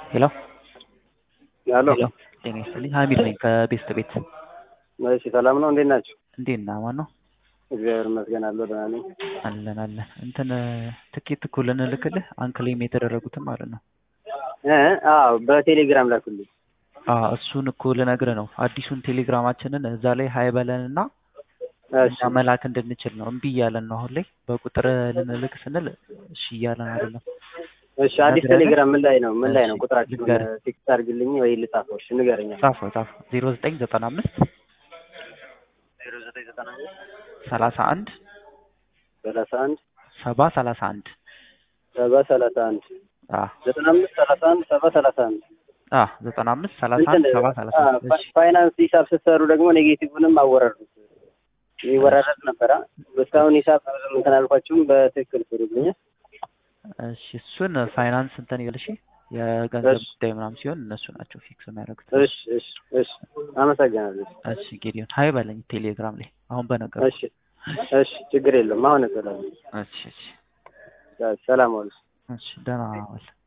ሄሎ ሄሎ ሄሎ ጤና ይስጥልኝ ሀሚድ ነኝ ከቤስት ቤት እሺ ሰላም ነው እንዴት ናችሁ እንዴት ነህ ማን ነው እግዚአብሔር ይመስገን አለሁ ደህና ነኝ አለን አለን እንትን ትኬት እኮ ልንልክልህ አንክሌም የተደረጉትን ማለት ነው እ አዎ በቴሌግራም ላኩልኝ አዎ እሱን እኮ ልነግርህ ነው አዲሱን ቴሌግራማችንን እዛ ላይ ሀይ በለን እና እሺ እኛ መላክ እንድንችል ነው እምቢ እያለን ነው አሁን ላይ በቁጥር ልንልክ ስንል እሺ እያለን አይደለም እሺ አዲስ ቴሌግራም ምን ላይ ነው ምን ላይ ነው እሺ፣ ቁጥራችሁን ንገረኝ። ቴክስት አድርግልኝ ወይ ልጻፈው እሺ ንገረኝ ጻፈው ጻፈው ዜሮ ዘጠኝ ዘጠና አምስት ዜሮ ዘጠኝ ዘጠና አምስት ሰላሳ አንድ ሰላሳ አንድ ሰባ ሰላሳ አንድ ሰባ ሰላሳ አንድ አዎ ዘጠና አምስት ሰላሳ አንድ ሰባ ሰላሳ አንድ አዎ ዘጠና አምስት ሰላሳ አንድ እንትን ሰባ ሰላሳ አ፣ አንድ እሺ ፋይናንስ ሂሳብ ስትሰሩ ደግሞ ኔጌቲቭንም አወረዱት ይወራረድ ነበረ እስካሁን ሂሳብ ብዙም እንትን አልኳችሁም በትክክል ስሩልኝ እሺ እሱን ፋይናንስ እንትን ይበል እሺ የገንዘብ እሺ። ጉዳይ ምናምን ሲሆን እነሱ ናቸው ፊክስ የሚያደርጉት እሺ እሺ እሺ አመሰግናለሁ እሺ ጌዲዮን ሀይ በለኝ ቴሌግራም ላይ አሁን በነገር እሺ እሺ ችግር የለውም አሁን እሰላለሁ እሺ እሺ ሰላም ዋሉ እሺ ደህና ዋል